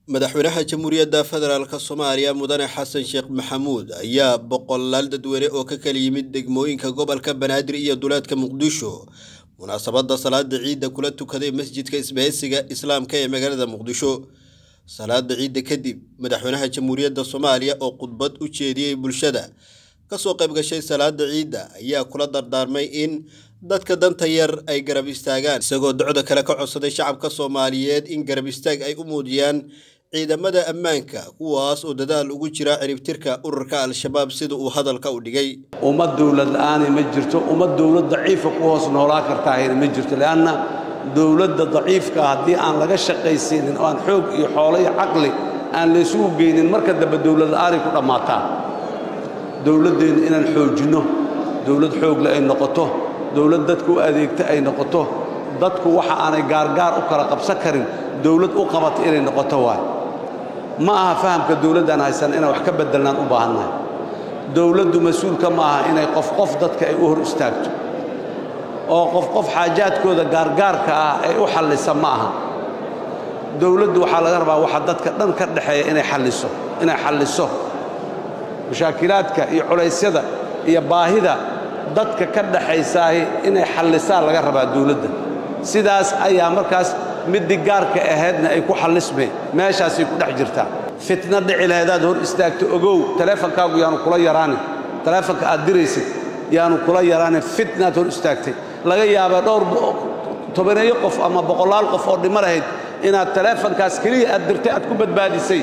madaxweynaha jamhuuriyadda federaalk soomaaliya mudane xasan sheekh maxamuud ayaa boqolaal dadweyne oo ka kala yimid degmooyinka gobolka banaadir iyo duleedka muqdisho munaasabadda salaada ciidda kula tukaday masjidka isbahaysiga islaamka ee magaalada muqdisho salaada ciidda kadib madaxweynaha jamhuuriyadda soomaaliya oo khudbad u jeediyey bulshada kasoo qayb gashay salaada ciidda ayaa kula dardaarmay in dadka danta yar ay garab istaagaan isagoo docda kale ka codsaday shacabka soomaaliyeed in garab istaag ay u muujiyaan ciidamada ammaanka kuwaas oo dadaal ugu jira ciribtirka ururka al-shabaab sida uu hadalka u dhigay ummad dowlad la'aani ma jirto ummad dowlad daciifa ku hoos noolaa kartaahayna ma jirto leanna dowladda daciifka haddii aan laga shaqaysiinin oo aan xoog iyo xoolo iyo caqli aan laysugu geynin marka dambe dowlad la'aanay ku dhammaataa dowladdeenna inaan xoojinno dowlad xoogle ay noqoto dowlad dadka u adeegta ay noqoto dadku waxa aanay gaargaar u kala qabsan karin dowlad u qabata inay noqoto waay ma aha fahamka dowladdaan haysan inaan wax ka beddelnaan u baahannahay dowladdu mas-uulka ma aha inay qof qof dadka ay u hor istaagto oo qof qof xaajaadkooda gaargaarka ah ay u xallisa ma aha dowladdu waxaa laga rabaa waxa dadka dhan ka dhexeeya inay xalliso inay xalliso mushaakilaadka iyo culaysyada iyo baahida dadka ka dhaxaysaahi inay xallisaan laga rabaa dowladda sidaas ayaa markaas middii gaarka ahaydna ay ku xallismeen meeshaasay ku dhex jirtaa fitna dhici lahaydaad hor istaagto ogow taleefonkaagu yaanu kula yaraanin taleefonka aad diraysid yaanu kula yaraanin fitnaad hor istaagtay laga yaabaa dhowr tobaneeyo qof ama boqolaal qof oo dhimo lahayd inaad taleefonkaas keliya aad dirtay aad ku badbaadisay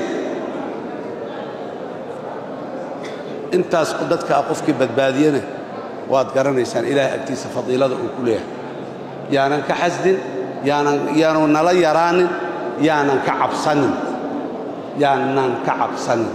intaas dadka ah qofkii badbaadiyana waad garanaysaan ilaahay agtiisa fadiilada uu ku leeyahay yaanan ka xasdin yaanan yaanu nala yaraanin yaanan ka cabsanin yaanan ka cabsanin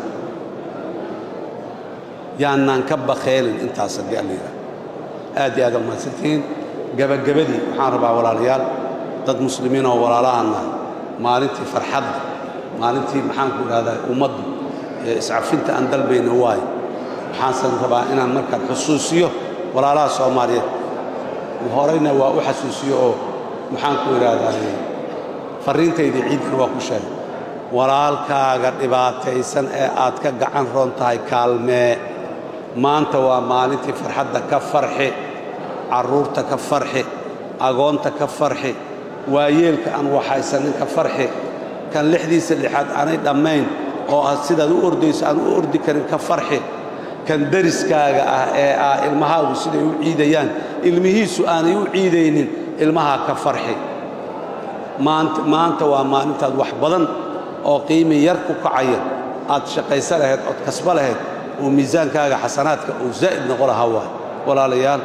yaanaan ka bakheelin intaas haddii alla yidhaha aad iyo aad a mahadsantihiin gebagabadii waxaan rabaa walaalayaal dad muslimiin oo walaalahanna maalintii farxadda maalintii maxaanku idhahdaa ummaddu ee iscafinta aan dalbayna waayo waxaansan rabaa inaan markaan xusuusiyo walaalaha soomaaliyeed horeyna waa u xasuusiyo oo maxaanku idhaahdaa farriintaydii ciiddana waa ku sheegay walaalkaaga dhibaataysan ee aad ka gacan roon tahay kaalmee maanta waa maalintii farxadda ka farxi carruurta ka farxi agoonta ka farxi waayeelka aan waxaysanin ka farxi kan lixdiisa lixaad aanay dhammayn oo aad sidaad u ordayso aan u ordi karin ka farxi kan dariskaaga ah ee ah ilmahaagu siday u ciidayaan ilmihiisu aanay u ciidaynin ilmahaa ka farxi maanta waa maalintaad wax badan oo qiimi yar ku kacaya aad shaqaysa lahayd ood kasba lahayd oo miisaankaaga xasanaadka uu zaa'id noqo lahaa waay walaalayaal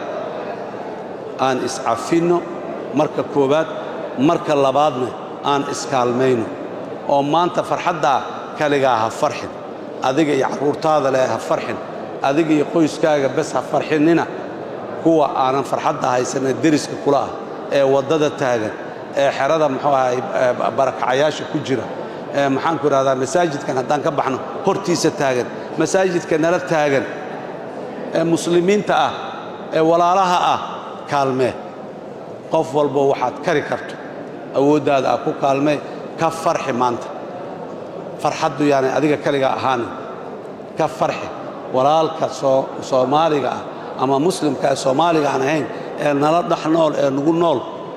aan iscafinno marka koowaad marka labaadna aan iskaalmayno oo maanta farxaddaa kaligaa ha farxin adiga iyo carruurtaada leh ha farxin adiga iyo qoyskaaga bes ha farxinnina kuwa aanan farxadda haysanna deriska kula ah ee waddada taagan ee xerada muxuu ahay barakacayaasha ku jira ee maxaanku idhahdaa masaajidkan haddaan ka baxno hortiisa taagan masaajidka nala taagan ee muslimiinta ah ee walaalaha ah kaalmee qof walbo waxaad kari karto awooddaada ah ku kaalmee ka farxi maanta farxaddu yaanay adiga kaligaa ahaanin ka farxi walaalka soomaaliga ah ama muslimka ee soomaaliga aan ahayn ee nala dhex nool ee nugu nool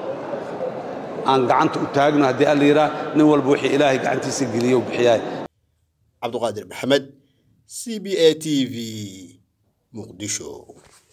aan gacanta u taagno haddii alla yidhaah nin walba wixii ilaahay gacantiisa geliyo bixiyaay cabduqaadir maxamed c b a t v muqdisho